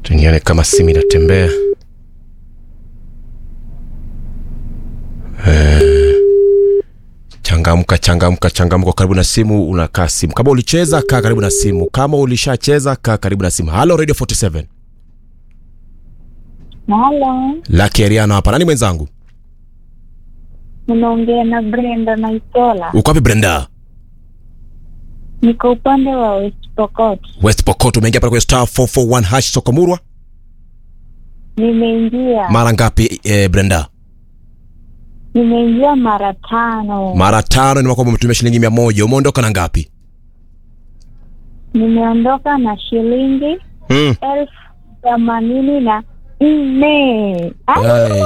Tunione kama simu inatembea. Eh, changamka changamka changamka, karibu na simu, unakaa simu. Kama ulicheza kaa karibu na simu, kama ulishacheza kaa karibu na simu. Halo Radio 47 Halo, Lucky Ariano hapa. Nani mwenzangu? unaongea na Brenda Naitola. Uko wapi Brenda? Niko upande wa West Pokot. West Pokot. Umeingia pale kwenye star 441 hash Sokomurwa Nimeingia mara ngapi eh, Brenda? nimeingia mara tano. Mara tano. Ni kwamba umetumia shilingi mia moja. Umeondoka na ngapi? Nimeondoka na shilingi Mm. elfu themanini na nne. Ai.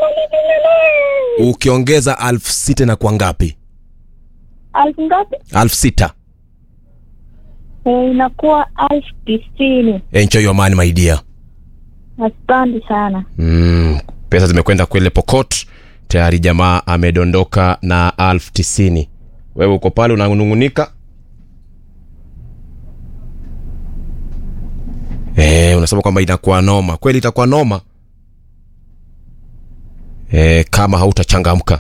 Ukiongeza alfu sita na kwa ngapi? Elfu ngapi? Alfu sita. Eh, inakuwa elfu tisini. Enjoy your money my dear. Asante sana. Mm, pesa zimekwenda kwele Pokot tayari, jamaa amedondoka na alfu tisini. Wewe uko pale unanung'unika, eh, unasema kwamba inakuwa noma. Kweli itakuwa noma eh, kama hautachangamka.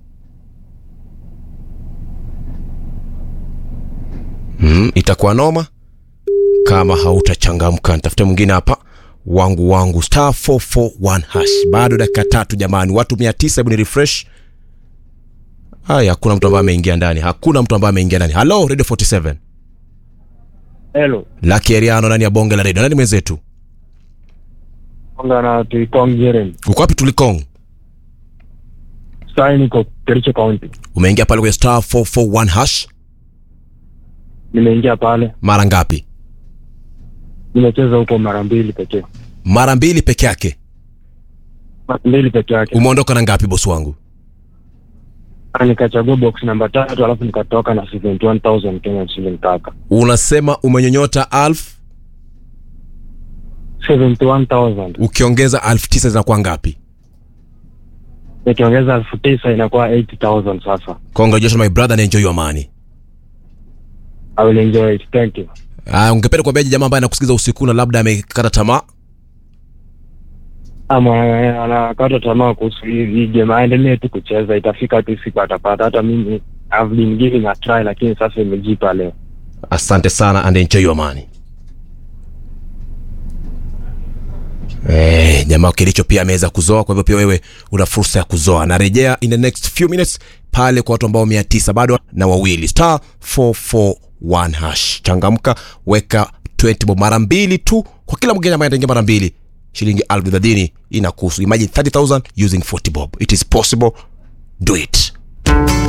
Mm, itakuwa noma kama hautachangamka. Nitafute mwingine hapa wangu wangu star 441 hash. Bado dakika tatu jamani, watu mia tisa. Hebu ni refresh. Haya, hakuna mtu ambaye ameingia ndani, hakuna mtu ambaye ameingia ndani. Halo Radio 47 Hello. Lucky Ariano ndani ya bonge la radio. Nani mwenzetu? Konga na Tuikong Jeremy. Uko wapi Tulikong? Sasa niko Kericho County. Umeingia pale kwenye star 441 hash Nimeingia pale. mara ngapi? Nimecheza huko mara mbili pekee. Mara mbili peke yake. Mara mbili peke yake. Umeondoka na ngapi bosi wangu? Na Nikachagua box namba tatu alafu nikatoka na 71000 Kenya shilling kaka. Unasema umenyonyota alfu 71000. ukiongeza alfu tisa zinakuwa ngapi? Nikiongeza elfu tisa inakuwa 80000 sasa. Congratulations my brother and enjoy your money. I will enjoy it. Thank you. Ah, ungependa kuambiaje jamaa ambaye anakusikiza usiku na labda amekata tamaa? Ama anakata tamaa kuhusu hii hii game, aendelee tu kucheza, itafika tu siku atapata. Hata mimi I've been giving a try, lakini sasa imejipa leo. Asante sana and enjoy your money. Eh, jamaa Kilicho pia ameweza kuzoa, kwa hivyo pia wewe una fursa ya kuzoa. Narejea in the next few minutes pale kwa watu ambao mia tisa bado na wawili star 441 hash. Changamka, weka 20 bob mara mbili tu kwa kila mgeni ambaye ataingia mara mbili, shilingi elfu thelathini inakuhusu. Imagine 30000 using 40 bob. It is possible. Do it.